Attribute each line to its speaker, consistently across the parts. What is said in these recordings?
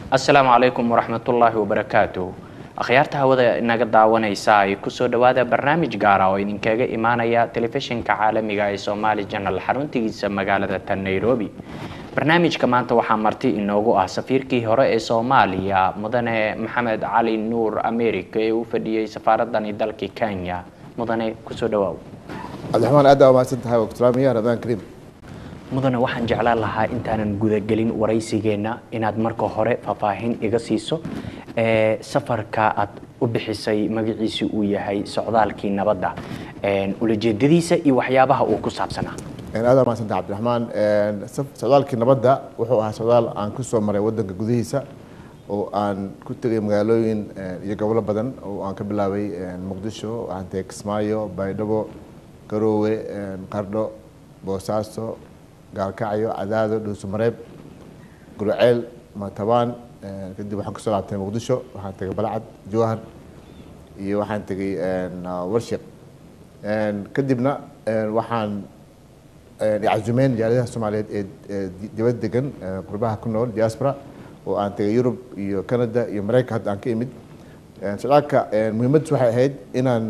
Speaker 1: asalaamu calaykum waraxmatullaahi wabarakaatuh akhyaarta hawada inaga daawanaysa ay kusoo dhawaada barnaamij gaara oo idinkaga imaanaya telefishinka caalamiga ee somaali janal xaruntigiisa magaalada tan nairobi barnaamijka maanta waxaa marti inoogu ah safiirkii hore ee soomaaliya mudane maxamed cali nuur america ee u fadhiyey safaaradani dalka kenya mudane kusoo dhawaaw
Speaker 2: cabdiraxmaan aad aa mahadsan tahay waqtulaamiya ramadaan kariim
Speaker 1: mudane waxaan jeclaan lahaa intaanan gudagelin waraysigeenna inaad marka hore faahfaahin iga siiso ee safarka aad u bixisay magaciisi uu yahay socdaalkii nabadda ulajeedadiisa iyo waxyaabaha uu ku saabsanaa
Speaker 2: aad aa mahadsan tahay cabdiraxmaan socdaalkii nabadda wuxuu ahaa socdaal aan ku soo maray wadanka gudihiisa oo aan ku tegay magaalooyin iyo gobolo badan oo aan ka bilaabay muqdisho waxaan tegay kismaayo baydhabo garoowe qardho boosaaso gaalkacyo cadaado dhuusamareeb gurceel matabaan kadib waxaan kusoo laabtay muqdisho waxaan tegay balcad jawhar iyo waxaan tegay warshiq kadibna waxaan cazumeen jaaladaha soomaaliyeed ee dibad degan qurbaha ku nool diaspora oo aan tegay yurub iyo canada iyo maraykan hadda aan ka imid socdaalka muhiimaddiis waxay ahayd inaan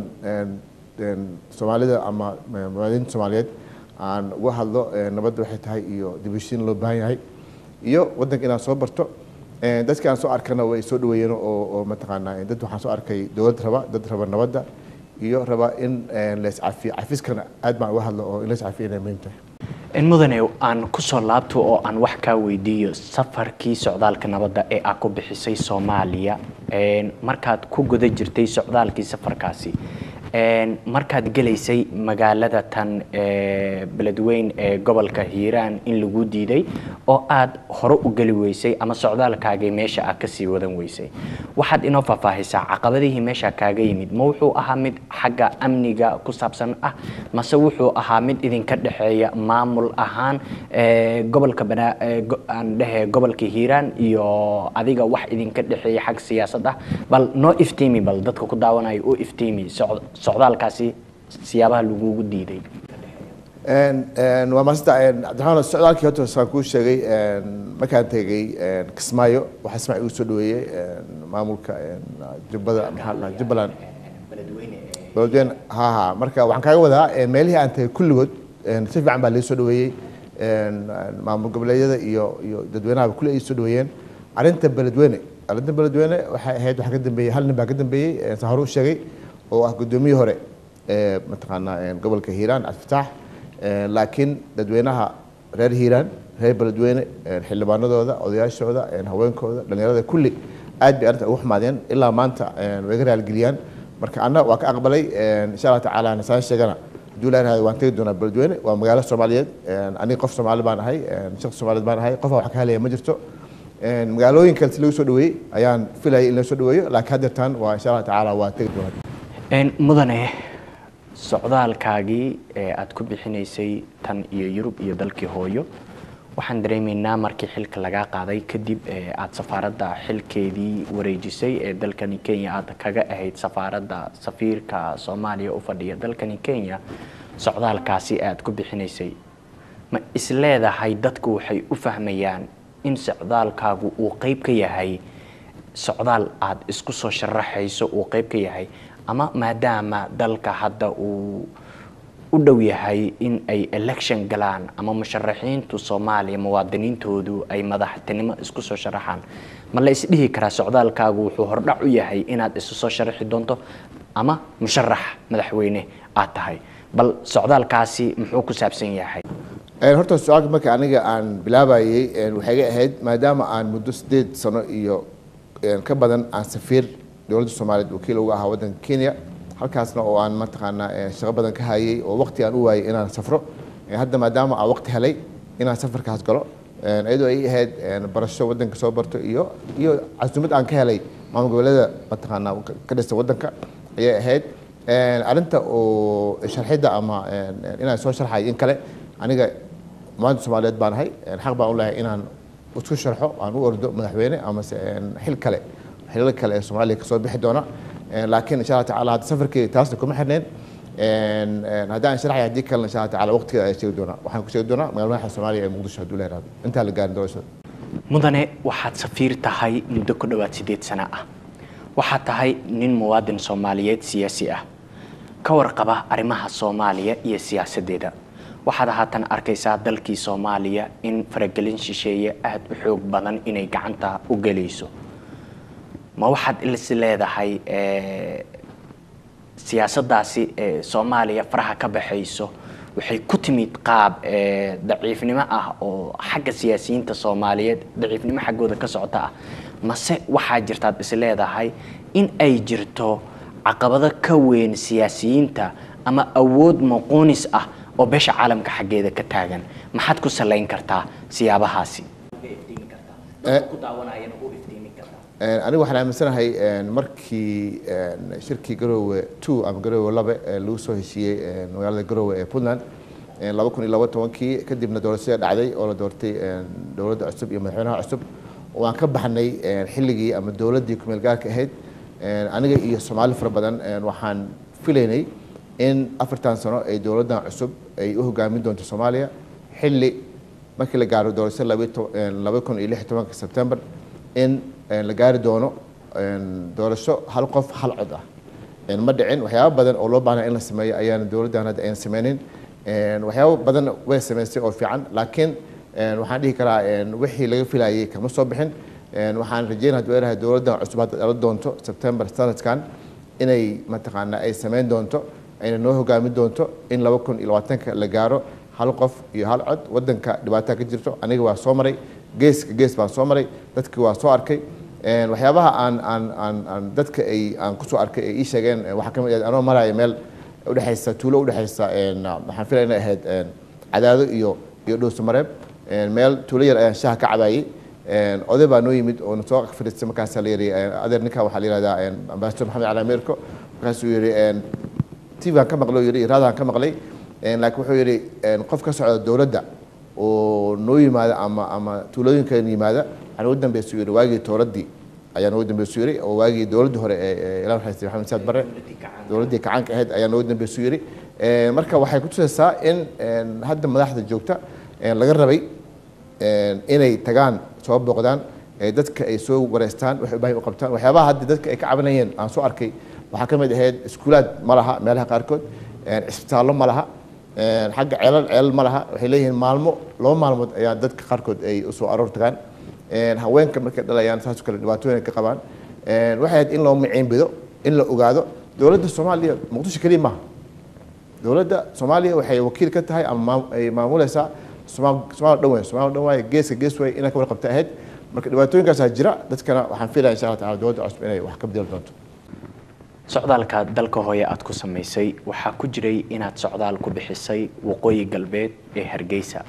Speaker 2: soomaalida ama muwaadiniinta soomaaliyeed aan uga hadlo nabadda waxay tahay iyo dibushiin loo baahan yahay iyo waddanka inaan soo barto dadka aan soo arkana way soo dhaweeyeen oo mataqaanaa dad waxaan soo arkay dowlad raba dad raba nabadda iyo raba in laiscafiyo cafiskana aad baan uga hadlo oo in laiscafiyo inay muhiim tahay
Speaker 1: mudane aan kusoo laabto oo aan wax kaa weydiiyo safarkii socdaalka nabadda ee aad ku bixisay soomaaliya markaad ku guda jirtay socdaalkii safarkaasi markaad gelaysay magaalada tan beledweyn ee gobolka hiiraan in lagu diiday oo aad hore u geli weysay ama socdaalkaagii meesha aad kasii wadan weysay waxaad inoo faahfaahisaa caqabadihii meesha kaaga yimid ma wuxuu ahaa mid xagga amniga ku saabsan ah mase wuxuu ahaa mid idinka dhexeeya maamul ahaan gobolka aan dhehe gobolka hiiraan iyo adiga wax idinka dhexeeya xag siyaasad ah bal noo iftiimi bal dadka ku daawanayo u iftiimi socdaalkaasi siyaabaha lagugu diiday
Speaker 2: waa maasanta cabdiraxmaan socdaalkii horta saan kuu sheegay markaan tegay kismaayo waxaa ismaaciil igu soo dhaweeyey maamulka jubbada maxaa la dhahaa jubbaland beledweyne ha ha marka waxaan kaaga wadaa meelihii aan tegay kulligood si fiican baa laga soo dhaweeyey maamul goboleedyada iyo iyo dadweynahaba kulli ay soo dhaweeyeen arrinta beledweyne arrinta beledweyne waxay ahayd waxaa ka dambeeyey hal nin baa ka dambeeyey saan hore u sheegay oo ah guddoomiyii hore ee mataqaanaa gobolka hiiraan cabdifataax laakiin dadweynaha reer hiiraan reer beledweyne xildhibaanadooda odayaashooda haweenkooda dhalinyarada kulli aad bay arrinta ugu xumaadeen ilaa maanta way ga raalgeliyaan marka anna waa ka aqbalay insha allah tacaala nasaan sheegana hadduu ilahay waan tegi doonaa beledweyne waa magaalo soomaaliyeed aniga qof soomaali baan ahay shaqsi soomaaliyeed baan ahay qofa wax ka helaya ma jirto magaalooyin kale si lagu soo dhaweeyey ayaan filayay in la soo dhaweeyo laakiin haddeertaan waa insha allah tacaala waa tegi doonaa
Speaker 1: mudane socdaalkaagii ee aada ku bixinaysay tan iyo yurub iyo dalkii hooyo waxaan dareemaynaa markii xilka lagaa qaaday kadib aada safaaradda xilkeedii wareejisay ee dalkani kenya aad kaga ahayd safaaradda safiirka soomaaliya u fadhiya dalkani kenya socdaalkaasi aada ku bixinaysay ma isleedahay dadku waxay u fahmayaan in socdaalkaagu uu qeyb ka yahay socdaal aada isku soo sharaxayso uu qeyb ka yahay ama maadaama dalka hadda uu u dhow yahay in ay election galaan ama musharaxiintu soomaaliya muwaadiniintoodu ay madaxtinimo isku soo sharaxaan ma la isdhihi karaa socdaalkaagu wuxuu hordhac u yahay inaad isu soo sharaxi doonto ama musharax madaxweyne aad tahay bal socdaalkaasi muxuu ku saabsan yahay
Speaker 2: horta su-aalka marka aniga aan bilaabayey waxay ga ahayd maadaama aan muddo sideed sano iyo ka badan aan safiir dowladda soomaaliyeed wakiil uga ahaa waddanka kenya halkaasna oo aan mataqaanaa shaqo badan ka hayay oo waqti aan u waayay inaan safro hadda maadaama aan waqti helay inaan safarkaas galo iyadoo ay ahayd barasho waddanka soo barto iyo iyo casuumad aan ka helay maamul goboleeda mataqaanaa ka dhisan waddanka ayay ahayd arrinta oo sharxidda ama inaan soo sharxay in kale aniga muwaadin soomaaliyeed baan ahay xaq baan u lehay inaan isku sharxo aan u ordo madaxweyne amase xil kale xilal kale ee soomaaliya kasoo bixi doona laakiin insha allah tacaala hadda safarkeyga taasna kuma xirneen haddaan sharaxay haddii kalena insha allah tacaala waqtigeeda ayaa sheegi doonaa waxaan ku sheegi doonaa magaalada madaxa soomaaliya ee muqdisho hadduu la yaraado intaa la gaarin doorashada
Speaker 1: mudane waxaad safiir tahay muddo ku dhowaad siddeed sano ah waxaad tahay nin muwaadin soomaaliyeed siyaasi ah ka warqaba arrimaha soomaaliya iyo siyaasaddeeda waxaad haatan arkaysaa dalkii soomaaliya in faragelin shisheeye aada u xoog badan inay gacanta u gelayso ma waxaad is leedahay siyaasaddaasi ee soomaaliya faraha ka baxayso waxay ku timid qaab daciifnimo ah oo xagga siyaasiyiinta soomaaliyeed daciifnimo xaggooda ka socota ah mase waxaa jirtaad is leedahay in ay jirto caqabado ka weyn siyaasiyiinta ama awood muquunis ah oo beesha caalamka xaggeeda ka taagan maxaad ku salayn kartaa siyaabahaasi
Speaker 2: anigu waxaan aaminsanahay markii shirkii garoowe two ama garoowe labe lagu soo heshiiyey magaalada garoowe ee puntland laba kun iyo laba tobankii kadibna doorashada dhacday oo la doortay dowladda cusub iyo madaxweynaha cusub waan ka baxnay xilligii ama dowladdii kumeel gaarka ahayd aniga iyo soomaali fara badan waxaan filaynay in afartan sano ay dowladdan cusub ay u hogaamin doonto soomaaliya xilli markii la gaaro doorashada laba kun iyo lix iyo tobanka sebtembar in la gaari doono doorasho hal qof hal cod ah ma dhicin waxyaaba badan oo loo baahnaa in la sameeyo ayaana dowladdan hadda ayna sameynin waxyaaba badan way sameysay oo fiican laakiin waxaan dhihi karaa wixii laga filayay kama soo bixin waxaan rajeynaya haduu leedahay dowladdan cusub hadda dhala doonto sebtembar sanadkan inay mataqaanaa ay sameyn doonto ayna noo hogaamin doonto in laba kun iyo labaatanka la gaaro hal qof iyo hal cod wadanka dhibaataa ka jirto aniga waa soo maray geeska gees baan soo maray dadkii waa soo arkay waxyaabaha aan aan aan aan dadka ay aan kusoo arkay ay ii sheegeen waxaa ka mid ah anoo maraya meel udhexaysa tuulo udhexaysa waxaan filaya inay ahayd cadaado iyo iyo dhowsamareeb meel tuulo yar ayaan shaha ka cabaayey oday baa noo yimid oo nasoo fadhiistay markaasaa la yidhi adeer ninka waxaa la yihahdaa ambasador maxamed cali ameerko markaasuu yidhi tv aan ka maqlay yidhi raadaan ka maqlay laakiin wuxuu yidhi qof ka socda dowladda oo noo yimaada ama ama tuulooyinkan yimaada waxaa noogu dambeysu yidhi waagii tooradii ayaa noogu dambeysu yidhi oo waagii dowladdii hore ee ilaa xaystay maxamed saad barre dowladdii kacaanka ahayd ayaa noogu dambeysu yidhi marka waxay ku tusaysaa in hadda madaxda joogta laga rabay inay tagaan soo booqdaan dadka ay soo wareystaan waxay u baahan u qabtaan waxyaabaha hadda dadka ay ka cabanayeen aan soo arkay waxaa ka mid ahayd iskuulaad ma laha meelaha qaarkood cisbitaallo ma laha xagga ceelal ceelal ma laha waxay leeyihiin maalmo laba maalmood ayaa dadka qaarkood ay usoo aroor tagaan haweenka markay dhalayaan saas kale dhibaatooyin ka qabaan waxay ahayd in loo maciinbido in la ogaado dowladda soomaaliya muqdisho keliya maaha dowladda soomaaliya waxay wakiil ka tahay ama ay maamuleysaa somalia dhan weyn somalia dhan waaye geeska gees way inay ka warqabta ahayd marka dhibaatooyinkaasaa jira dadkana waxaan filaya insha allah tacala dowladda cusub inay wax ka bedeli doonto
Speaker 1: socdaalka dalka hooye aada ku samaysay waxaa ku jiray inaad socdaal ku bixisay waqooyi galbeed ee hargeysa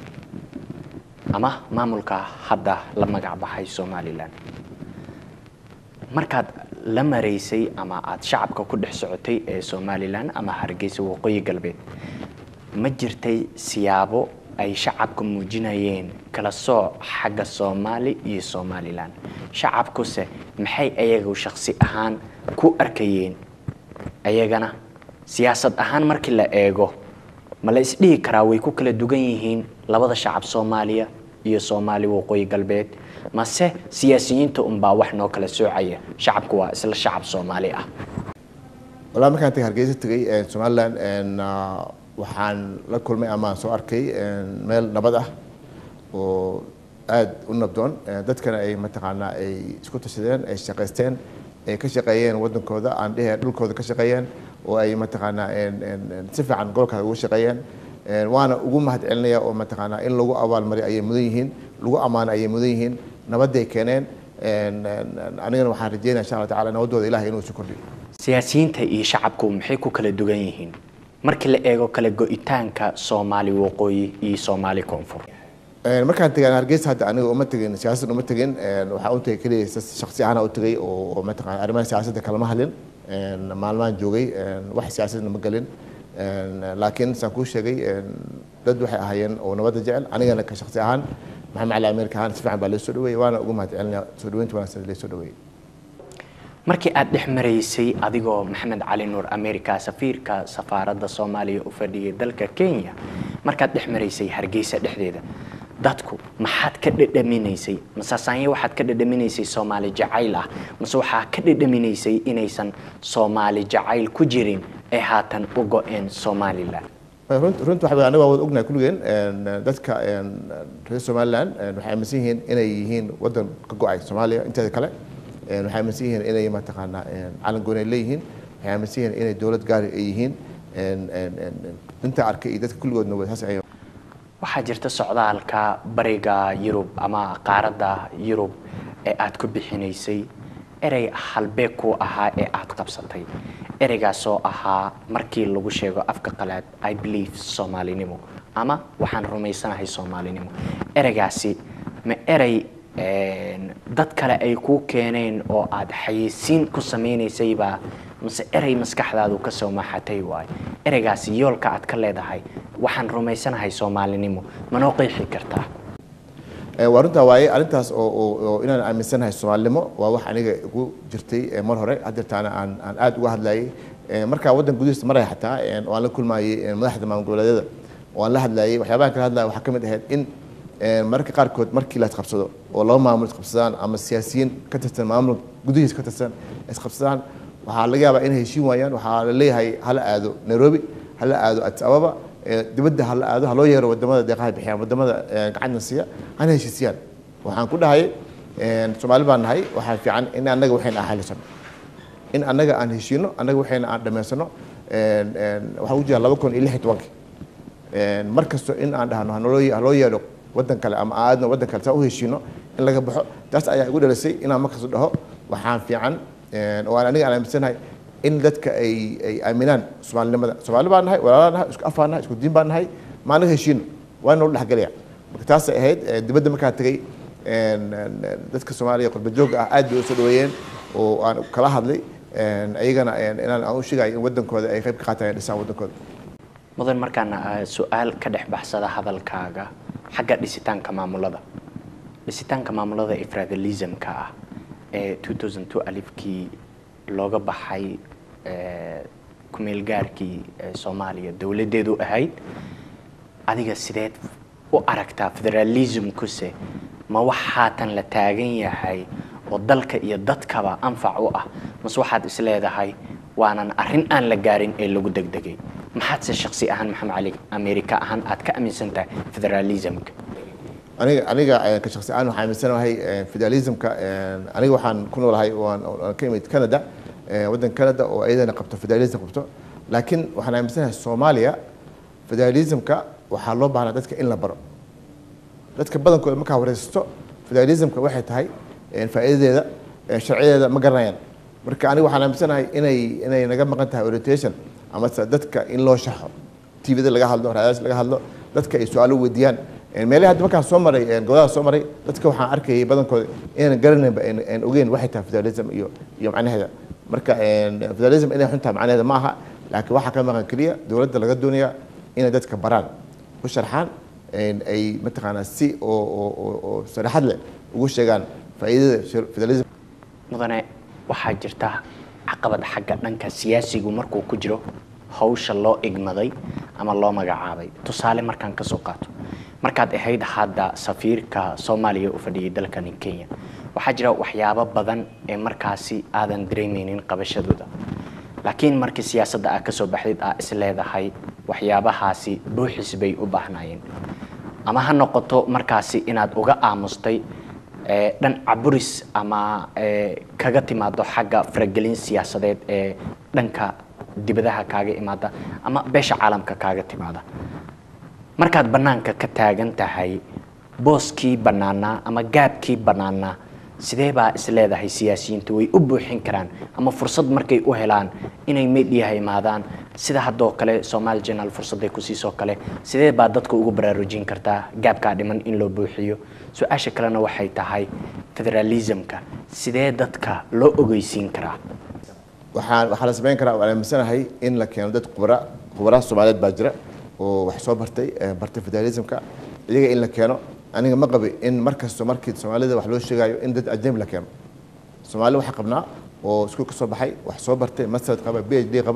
Speaker 1: ama maamulka hadda la magac baxay somalilan markaad la maraysay ama aada shacabka ku dhex socotay ee somalilan ama hargeysa waqooyi galbeed ma jirtay siyaabo ay shacabka muujinayeen kala sooc xagga soomaali iyo somalilan shacabkuse maxay ayagu shaksi ahaan ku arkayeen ayagana siyaasad ahaan markii la eego ma la isdhihi karaa way ku kala dugan yihiin labada shacab soomaaliya iyo soomaali waqooyi galbeed mase siyaasiyiinta unbaa wax noo kala soocaya shacabku waa isla shacab soomaali ah
Speaker 2: walaa markaan tagay hargeysa tegay somalilan waxaan la kulmay ama soo arkay meel nabad ah oo aada u nabdoon dadkana ay mataqaanaa ay isku tashadeen ay shaqaysteen ay ka shaqeeyeen wadankooda aan dhihe dhulkooda ka shaqeeyeen oo ay mataqaanaa si fiican gobolkaas ugu shaqeeyeen waana ugu mahad celinaya oo mataqaanaa in lagu abaalmariyo ayay mudan yihiin lagu ammaano ayay mudan yihiin nabadday keeneen anigana waxaan rajeynaya insha allah tacala nabaddooda ilahay inuu isu kordhiyo
Speaker 1: siyaasiyiinta iyo shacabku maxay ku kala dugan yihiin markii la eego kala go-itaanka soomaali waqooyi iyo soomaali koonfur
Speaker 2: markaan tegaan hargeysa hadda aniga uma tegin siyaasad uma tegin waxaa u tagay keliya shaksi ahaan u tagay oo mataqana arrimaha siyaasadda kalama hadlin maalmahan joogay wax siyaasadna ma gelin laakiin saan kuu sheegay dad waxay ahaayeen oo nabadda jecel anigana ka shaksi ahaan maxamed cali ameerka ahaan si fiican baa loo soo dhaweeyey waana ugu mahad celinaya soo dhaweynta wanaagsan loo soo dhaweeyey
Speaker 1: markii aada dhex maraysay adigoo maxamed cali nuur america safiirka safaaradda soomaaliya u fadhiyay dalka kenya markaad dhex maraysay hargeysa dhexdeeda dadku maxaad ka dhadhaminaysay masaasaanye waxaad ka dhadhaminaysay soomaali jacayl ah mase waxaa ka dhadhaminaysay inaysan soomaali jacayl ku jirin ee haatan u go-een somalilan
Speaker 2: runta runta waxa aniga waa wada ognahay kulligeen dadka reer somaliland waxay aaminsan yihiin inay yihiin wadan ka go-ay soomaaliya inteeda kale waxay aaminsan yihiin inay mataqaanaa calan gooni ay leeyihiin waxay aaminsan yihiin inay dowlad gaari ay yihiin inta arkay iyo dadka kulligoodna waa saas ay
Speaker 1: waxaa jirta socdaalka bariga yurub ama qaaradda yurub ee aad ku bixinaysay erey halbeeg ku ahaa ee aad qabsatay ereygaasoo ahaa markii lagu sheego afka qalaad i believe soomaalinimo ama waxaan rumaysanahay soomaalinimo ereygaasi ma erey dad kale ay kuu keeneen oo aad xayeysiin ku samaynaysayba mase erey maskaxdaadu ka soo maxatay waay ereygaasi yoolka aad ka leedahay waxaan rumaysanahay soomaalinimo manoo qeexi kartaa
Speaker 2: waa runtaa waaye arrintaas oo oo inaan aaminsanahay soomaalinimo waa wax aniga igu jirtay mar hore haddeertaana aan aan aad uga hadlayay markaa waddan gudihiisa maraya xataa oo aan la kulmayay madaxda maamul goboleedyada oo aan la hadlayay waxyaabahan kala hadlaya waxaa ka mid ahayd in mararka qaarkood markii la isqabsado oo laba maamul isqabsadaan ama siyaasiyiin ka tirsan maamul gudihiisa ka tirsan isqabsadaan waxaa laga yaabaa inay heshiin waayaan waxaa la leeyahay hala aado nairobi hala aado addis ababa dibadda hala aado haloo yeero wadamada deeqaha bixiyaan wadamada gacanta siiya hana heshiisiyaan waxaan ku dhahay soomaali baan nahay waxaa fiican in annaga waxayna ahalisano in annaga aan heshiino annaga waxayna aan dhammaysano waxaan u jeedaa laba kun iyo lix iyo tobankii mar kasto in aan dhahno hanaloo haloo yeedho waddan kale ama aadno waddan kale saa u heshiino in laga baxo taas ayaa igu dhalisay inaan markasto dhaho waxaan fiican oo aan aniga aan aaminsanahay in dadka ay ay aaminaan soomaalinimada soomaali baan nahay walaalaa nahay isku afaan nahay isku diin baan nahay ma anaga heshiino waa inoo dhexgelaya marka taasay ahayd dibadda markaan tegey dadka soomaaliya qurba joogga ah aad bay u soo dhaweeyeen oo aan kala hadlay ayagana inaan aan u sheegayo in waddankooda ay qayb ka qaataan dhisaan waddankooda
Speaker 1: mudan markaana su-aal ka dhex baxsada hadalkaaga xagga dhisitaanka maamulada dhisitaanka maamulada ee federalismka ah ee 2002 alifkii looga baxay kumeelgaarkii soomaaliya dowladdeedu ahayd adiga sideed u aragtaa federalismkuse ma wax haatan la taagan yahay oo dalka iyo dadkaba anfac u ah mase waxaad is leedahay waanan arrin aan la gaarin ee lagu degdegay maxaadse shaksi ahaan maxamed cali amerika ahaan aad ka aaminsan tahay federalismka
Speaker 2: aniga aniga ka shaksi ahaan waxaan aaminsanahay federalismka aniga waxaan ku noolahay waan ka imid canada waddan canada oo iyadana qabto federalism qabto laakiin waxaan aaminsanahay soomaaliya federalismka waxaa loo baahnaa dadka in la baro dadka badankooda markaa wareysato federalismka waxay tahay faa'iidadeeda sharciyadeeda ma garanayaan marka aniga waxaan aaminsanahay inay inay naga maqan tahay orientation amase dadka in loo shaxo tvda laga hadlo raadaas laga hadlo dadka ay su-aalo weydiiyaan meelaha hadda markaan soo maray gobolaha soo maray dadka waxaan arkayay badankooda inaan garanaynba aan ogeyn waxay tahay federalism iyo iyo macnaheeda marka federalism inay xun tahay macnaheeda ma aha laakiin waxaa ka maqan keliya dowladda laga doonaya inay dadka baraan u sharxaan ay mataqaanaa si oo oo oo saraxad leh ugu sheegaan faa'iidada federalism
Speaker 1: mudane waxaa jirta caqabad xagga dhanka siyaasigu markuu ku jiro hawsha loo igmaday ama loo magacaabay tusaale markaan ka soo qaato markaad ahayd hadda safiirka soomaaliya u fadhiyay dalkani kenya waxaa jira waxyaabo badan ee markaasi aadan dareemeynin qabashadooda laakiin markii siyaasadda aad ka soo baxdid aa is leedahay waxyaabahaasi buuxis bay u baahnaayeen ama ha noqoto markaasi inaad uga aamustay dhan caburis ama kaga timaado xagga faragelin siyaasadeed ee dhanka dibadaha kaaga imaada ama beesha caalamka kaaga timaada markaad bannaanka ka taagan tahay booskii bannaanaa ama gaabkii bannaanaa sidee baa is leedahay siyaasiyiintu way u buuxin karaan ama fursad markay u helaan inay mediaha imaadaan sida haddoo kale somaali journal fursadday ku siisoo kale sidee baa dadka ugu baraarujin kartaa gaabkaa dhiman in loo buuxiyo su-aasha kalena waxay tahay federalismka sidee dadka loo ogeysiin karaa
Speaker 2: waxaan waxaa la samayn karaa waan aaminsanahay in la keeno dad khubara khubaraha soomaaliyeed baa jira oo wax soo bartay bartay federalismka iyaga in la keeno aniga ma qabi in markasto markii soomaalida wax loo sheegayo in dad ajnabi la keeno soomaali waxaa qabnaa oo iskuul ka soo baxay wax soo bartay masterad qaba b h d qaba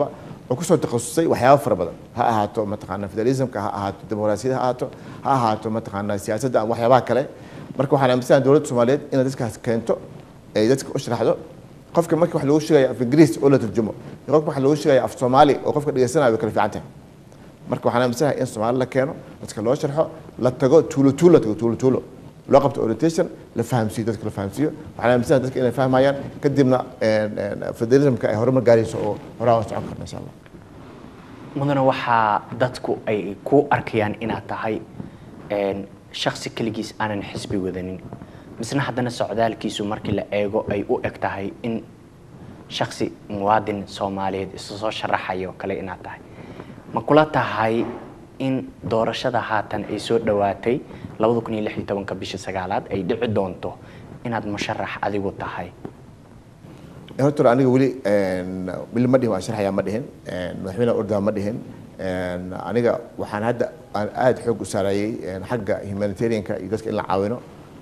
Speaker 2: oo kusoo takhasusay waxyaabo fara badan ha ahaato mataqaana federalismka ha ahaato dimuqraasiyada ha ahaato ha ahaato mataqaana siyaasadda ama waxyaabaha kale marka waxaan aaminsanahay dowladda soomaaliyeed inay dadkaas keento ay dadka u sharaxdo qofka marka wax lagu sheegaya af ingiriis oo la turjumo iyo qofka wax lagu sheegaya af soomaali oo qofka dhegeysanayo way kala fiican tahay marka waxaan aaminsanahay in soomaali la keeno dadka loo sharxo la tago tuulo tuulo tago tuulo tuulo loo qabto orientation la fahamsiiyo dadka la fahamsiiyo waxaan aaminsanahay dadka inay fahmayaan kadibna federalismka ay horumar gaarayso oo horaa u socon karna insha allah
Speaker 1: mudane waxaa dadku ay ku arkayaan inaad tahay shaksi keligiis aanan xisbi wadanin misna haddana socdaalkiisu markii la eego ay u eg tahay in shaksi muwaadin soomaaliyeed isu soo sharaxayo kale inaad tahay ma kula tahay in doorashada haatan ay soo dhowaatay labada kun iyo lix iyo tobanka bisha sagaalaad ay dhici doonto inaad musharax adigu tahay
Speaker 2: horta aniga weli weli ma dhihin waan sharxayaa ma dhihin madaxweyne ordaa ma dhihin aniga waxaan hadda aan aada xoog u saarayay xagga humanitarianka iyo dadka in la caawino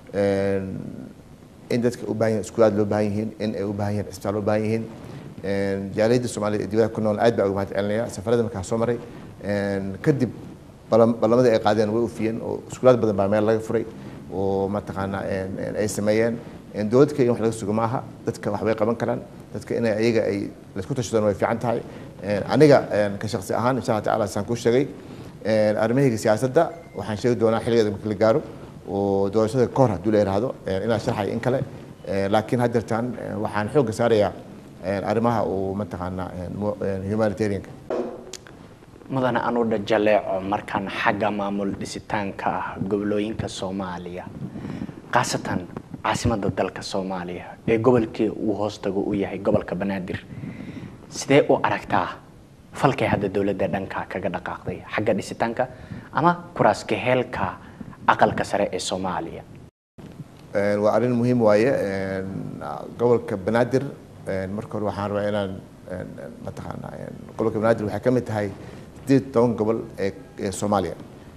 Speaker 2: in dadka u baahan yihin iskuulaad loo baahan yihiin in ay u baahan yihin cisbitaal u baahan yihiin jaaliyadda soomaaliyed ee dibadaha ku nool aad baa uga mahad celinaya safarada markaa soo maray kadib ballamadii ay qaadeen way ufiyeen oo iskuulaad badan baa meel laga furay oo mataqaanaa ay sameeyeen dowladda kenya wax laga sugo maaha dadka waxbay qaban karaan dadka inay ayaga ay laisku tashadaan way fiican tahay aniga ka shaksi ahaan insha allah tacaala saan kuu sheegay arrimahayga siyaasadda waxaan sheegi doonaa xilligeeda marka la gaaro oo doorashada ka hor hadduu la yidhaahdo inaan sharxay in kale laakiin haddeertaan waxaan xoogga saarayaa arrimaha uu mataqaanaa humanitarianka
Speaker 1: mudane anudha jaleeco markaan xagga maamul dhisitaanka ah gobolooyinka soomaaliya khaasatan caasimadda dalka soomaaliya ee gobolkii uu hoostago u yahay gobolka banaadir sidee u aragtaa falkay hadda dowladda dhanka kaga dhaqaaqday xagga dhisitaanka ama kuraaska heelka aqalka sare ee soomaaliya
Speaker 2: waa arrin muhiim waaye gobolka banaadir marka hore waxaan rabaa inaan mataqaanaa gobolka banaadir waxay ka mid tahay sideed toban gobol ee soomaaliya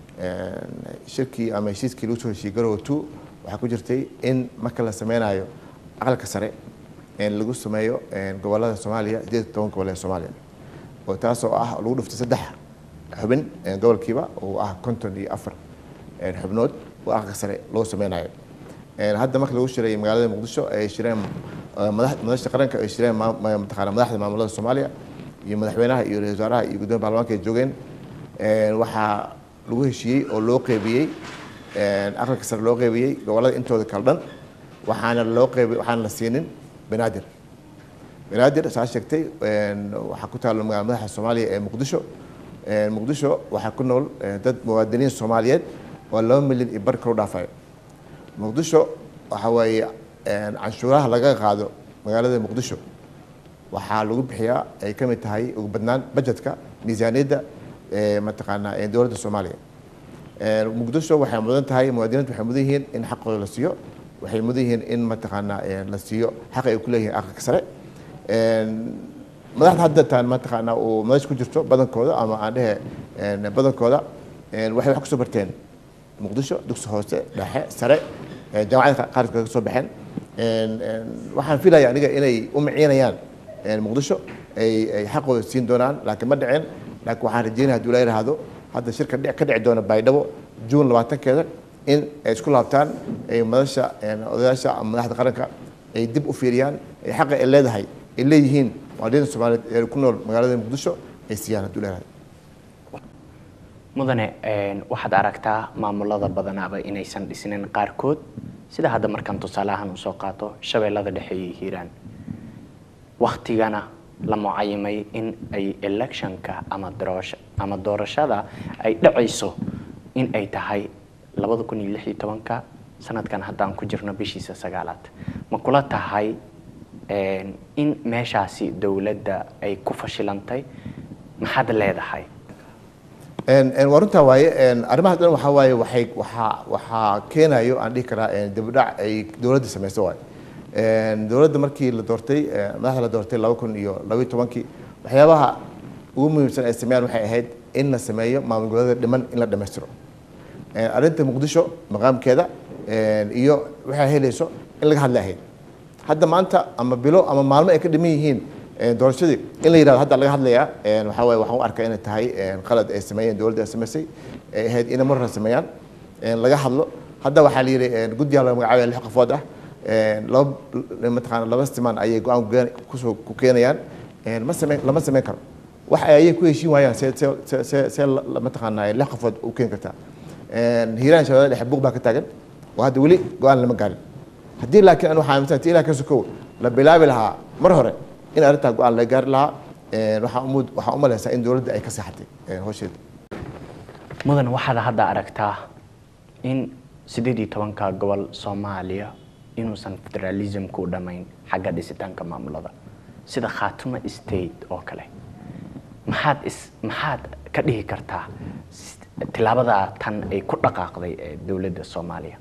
Speaker 2: shirkii ama heshiiskii lagu soo heshiiyey garowe two waxaa ku jirtay in marka la sameynayo aqalka sare lagu sameeyo gobolada soomaaliya sideed toban gobol ee soomaaliya oo taas oo ah lagu dhuftay saddex xubin gobolkiiba oo ah konton iyo afar xubnood oo aqalka sare loo sameynayo hadda marka lagu shiray magaalada muqdisho ay shireen madaxda qaranka ay shireen mataqaana madaxda maamulada soomaaliya iyo madaxweynaha iyo ra-isul wasaaraha iyo gudoomiya baarlamaanka ay joogeen waxaa lagu heshiiyey oo loo qeybiyey aqalka sare loo qeybiyey gobolada intooda kala dhan waxaana loo qeybi waxaana la siinin banaadir banaadir saa sheegtay waxaa ku taalo magaalada madaxa soomaaliya ee muqdisho muqdisho waxaa ku nool dad muwaadiniin soomaaliyeed oo laba milyan iyo bar kalu dhaafayo muqdisho waxa weeye canshuuraha laga qaado magaalada muqdisho waxaa lagu bixiyaa ay ka mid tahay ugu badnaan bajetka miisaaniyadda mataqaanaa dowladda soomaaliya muqdisho waxay mudan tahay muwaadiniintu waxay mudan yihiin in xaqooda la siiyo waxay mudan yihiin in mataqaanaa la siiyo xaq ay ku leeyihiin aqalka sare madaxda haddataan mataqaanaa uu madash ku jirto badankooda ama aan dhehe badankooda waxay wax kusoo barteen muqdisho dugsi hoose dhexe sare jaamacada qaarka kaga soo baxeen waxaan filaya aniga inay u miciinayaan muqdisho ay ay xaqooda siin doonaan laakiin ma dhicin laakiin waxaan rajeynaya haduu la yidhaahdo hadda shirka ka dhici doona baydhabo juun labaatankeeda in ay isku laabtaan ay madasha odayaasha ama madaxda qaranka ay dib u fiiriyaan ay xaqa ay leedahay ay leeyihiin muwaadiniinta soomaaliyeed ee ku nool magaalada muqdisho ay siiyaan haduu la yidhahdo
Speaker 1: mudane waxaad aragtaa maamulada badanaaba inaysan dhisnin qaarkood sida hadda markaan tusaaleahaan usoo qaato shabeellada dhexe iyo hiiraan waktigana la mucayimay in ay electionka ama doorasho ama doorashada ay dhacayso in ay tahay labada kun iyo lix iyo tobanka sanadkan haddaan ku jirno bishiisa sagaalaad ma kula tahay in meeshaasi dowladda ay ku fashilantay maxaad leedahay
Speaker 2: waa runtaa waaye arrimaha dhan waxaa waaye waxay waxaa waxaa keenayo aan dhihi karaa dibdhac ay dowladda samayso waaye dowladda markii la doortay madaxda la doortay laba kun iyo labaiyo tobankii waxyaabaha ugu muhiimsan ay sameeyaan waxay ahayd in la sameeyo maamul goboleeda dhiman in la dhammaystiro arrinta muqdisho maqaamkeeda iyo waxay helayso in laga hadla ahayd hadda maanta ama bilo ama maalmo ay ka dhiman yihiin Een, doorashadii in la yidhahdo hadda laga hadlayaa een, waxaa waaye waxaan u arkaa inay tahay een, qalad ay sameeyeen dowladda ay samaysay ay ahayd inay mar hore sameeyaan een, laga hadlo hadda waxaa la yidhi een, guddiga laga magacaabaya lix qofood ah een, laba mataqaana laba siman ayay go-aan ku geen- kusoo ku keenayaan een, ma sameyn lama sameyn karo wax ay ayay ku heshiin waayaan see see see see see la- la- mataqaanaa lix qofood u keeni kartaa Een, hiiraan shabeelle dhexe buuq baa ka taagan oo hadda weli go-aan lama gaarin haddii laakiin aan waxaa aaminsan ilaa ka sokow la bilaabi lahaa mar hore in arrintaa go-aan laga gaari lahaa een, waxaa umud waxaa u malaysaa in dowladda ay ka seexatay een, hawsheeda
Speaker 1: mudan waxaad hadda aragtaa in sideed iyo tobanka gobol soomaaliya inuusan federalismku u dhammayn xagga dhisitaanka maamulada sida khaatuma state oo kale maxaad is maxaad ka dhihi kartaa s- tillaabada tan ay ku dhaqaaqday ee dowladda soomaaliya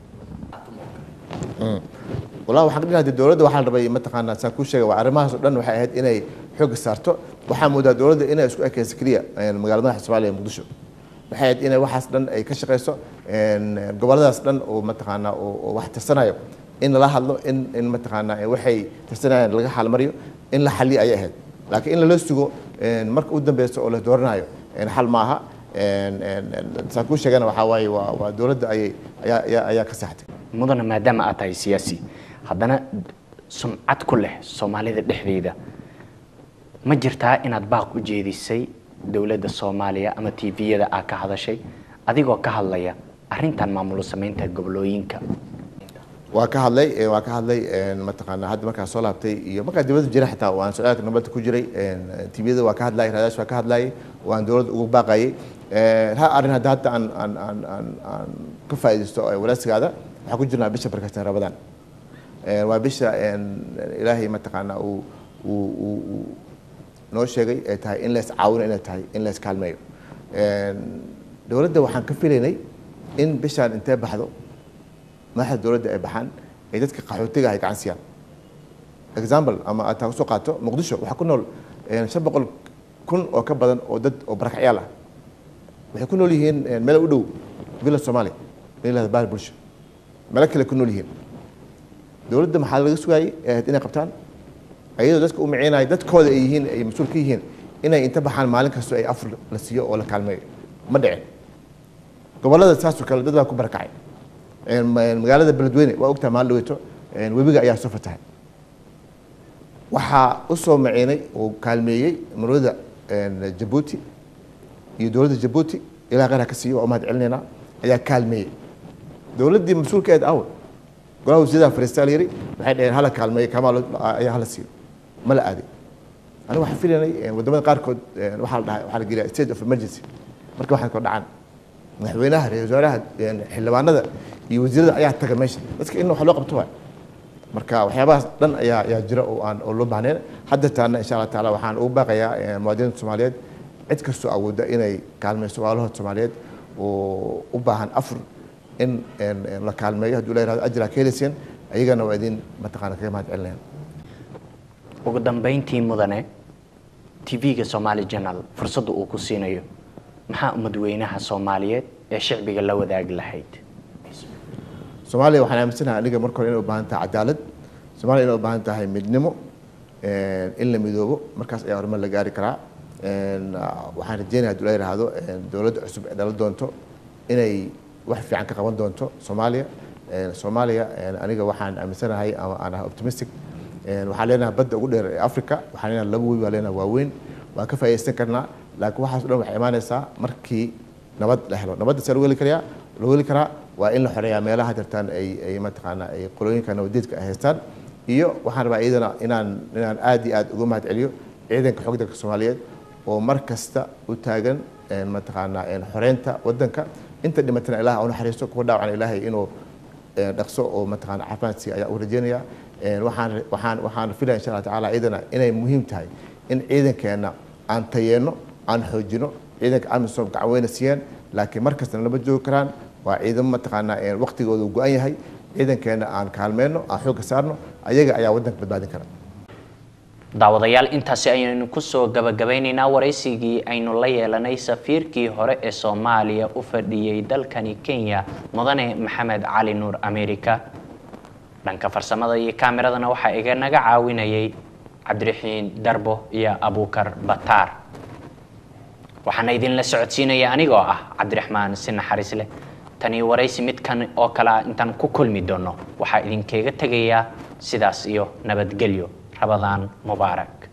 Speaker 2: walahi waxaan ka dhihi lahaa dowladda waxaa la rabay mataqaanaa saan kuu sheegay waa arrimahaas oo dhan waxay ahayd inay xoogga saarto waxaa moodaa dowladda inay isku ekayso keliya een, magaalada madaxa soomaaliya ee muqdisho waxay ahayd inay waxaas dhan ay ka shaqayso een, gobolladaas dhan oo mataqaanaa oo oo wax tirsanayo in lala hadlo in in mataqaanaa ee waxay tirsanayaan laga xalmariyo in la xaliyo ayay ahayd laakiin in lala sugo een, marka u dambeysa oo la dooranayo een, xal maaha een, een, een, saan kuu sheegana waxaa waaye waa waa dowladda ayay ayaa ayaa ayaa ka saxtay
Speaker 1: mudana maadaama aad tahay siyaasi haddana sumcad ku leh soomaalida dhexdeeda ma jirtaa inaad baaq u jeedisay dowladda soomaaliya ama tviyada aad ka hadashay adigoo ka hadlaya arrintan maamulo samaynta gobolooyinka
Speaker 2: waa ka hadlay ee, waa ka hadlay een, mataqaanaa hadda markaa soo laabtay iyo markaa dibadda jira xitaa waan socdaalka nabadda ku jiray tviyada waa ka hadlayay raadash waa ka hadlayay waan dowladda ugu baaqayay Een, ha arrin hadda hadda aan aan aan aan aan ka faa'iidaysto ee walaasigaada waxaa ku jirnaa bisha barkatan rabadaan Een, waa bisha een, ilaahay mataqaanaa uu uu uu uu noo sheegay ay tahay in lees caawino inay tahay in lees kaalmeeyo Een, dowladda waxaan ka filaynay in bishaan intee baxdo madaxda dowladda ay baxaan ay dadka qaxootiga ay gacan siiyaan example ama aad taa kusoo qaato muqdisho waxaa ku nool een, shan boqol kun oo ka badan oo dad oo barakacyaal ah waxay ku nool yihiin een, meel u dhow villa soomaaliya la yihahdo baar bulsho meelo kale ku nool yihiin dowladda maxaa laga sugaayay ee ahayd inay qabtaan ayadoo dadka u maciinaya dadkooda ay yihiin ay mas-uul ka yihiin inay inta baxaan maalin kasto ay afur la siiyo oo la kaalmeeyo ma dhicin gobollada saasoo kale dad baa ku barakacay Een, ma- magaalada beledweyne waa ogtahay maalin dhaweeto een, webiga ayaa soo fatahay waxaa u soo maciinay oo kaalmeeyey marwada een, jabuuti iyo dowladda jabuuti ilaa qeyr ha ka siiyo waa u mahad celinaynaa ayaa kaalmeeyey dowladdii mas-uulkeed aw golaha wasiirada fariistaa la yidhi waxay dhaheen hala kaalmeeyo kamaa ayaa hala siiyo ma la aaday aniga waxaan filaynay een, waddamada qaarkood een, waxaa la dhahay waxaa la geliyaa state of emergency marka waxaan kor dhacaan madaxweynaha ra-iisul wasaaraha een, xildhibaanada iyo wasiirada ayaa taga meesha dadka in wax loo qabto waay marka waxyaabahaas dhan ayaa ayaa jira oo aan oo loo baahnayn hadda taana insha allah taala waxaan ugu baaqayaa eh, muwaadiniinta soomaaliyeed cid kastoo awoodda inay kaalmeyso walaalahood soomaaliyeed oo u baahan afur in een, een la kaalmeeyo hadduu la yihahdo ajraa ka helayseen ayagana waa idin mataqaana kaga mahad celinayaan
Speaker 1: ugu dambayntii mudane tv-ga somali journal fursadda uu ku siinayo maxaa umadweynaha soomaaliyeed ee shicbiga la wadaagi lahayd
Speaker 2: soomaaliya waxaan aaminsanahay aniga marka hore inay u baahan tahay cadaalad soomaaliya inay u baahan tahay midnimo een, in la midoobo markaas ayaa horumar la gaari karaa Een, ah, waxaan rajeynaya hadduu la yidhaahdo een, dowladda cusub ee dhalan doonto inay wax fiican ka qaban doonto soomaaliya Een, soomaaliya een, aniga waxaan aaminsanahay ama aan ahay optimistic Een, waxaan leenahay badda ugu dheer ee africa waxaan leenahay laba webi baan leenahay waaweyn waan ka faa'iidaysan karnaa laakiin waxaas o dhan waxay imaanaysaa markii nabad la helo nabadda see lagu heli karayaa lagu heli karaa waa in la xoreeyaa meelaha jirtaan ay ay mataqaanaa ay qolooyinka nabadeedka ay haystaan iyo waxaan rabaa iyadana inaan inaan aad iyo aad uga mahad celiyo ciidanka xoogga dalka soomaaliyeed oo mar kasta u taagan een, mataqaanaa een, xoreynta waddanka inta dhimatana ilaah u naxariisto kuwa dhaawacan ilaahay inuu een, dhaqso oo mataqaana caafimaad siiya ayaa u rajeynaya Een, waxaan waxaan waxaan filaya insha allah tacaala iyadana inay muhiim tahay in ciidankeena aan tayeeno aan xoojino ciidanka amisom gacan weyna siiyeen laakiin mar kastana lama joogi karaan waa ciidamo mataqaanaa een, waqtigoodu go-an yahay ciidankeena aan kaalmeyno aan xoogga saarno ayaga ayaa waddanka badbaadin kara
Speaker 1: daawadayaal intaasi ayaynu kusoo gabagabeynaynaa waraysigii aynu la yeelanay safiirkii hore ee soomaaliya u fadhiyey dalkani kenya mudane maxamed cali nuur america dhanka farsamada iyo kaameradana waxaa iganaga caawinayay cabdiraxiin darbo iyo abuukar bataar waxaana idinla socodsiinaya anigoo ah cabdiraxmaan si naxariis leh tani waraysi midkan oo kale ah intaan ku kulmi doono waxaa idinkaga tegayaa sidaas iyo nabadgelyo rabadaan mubaarak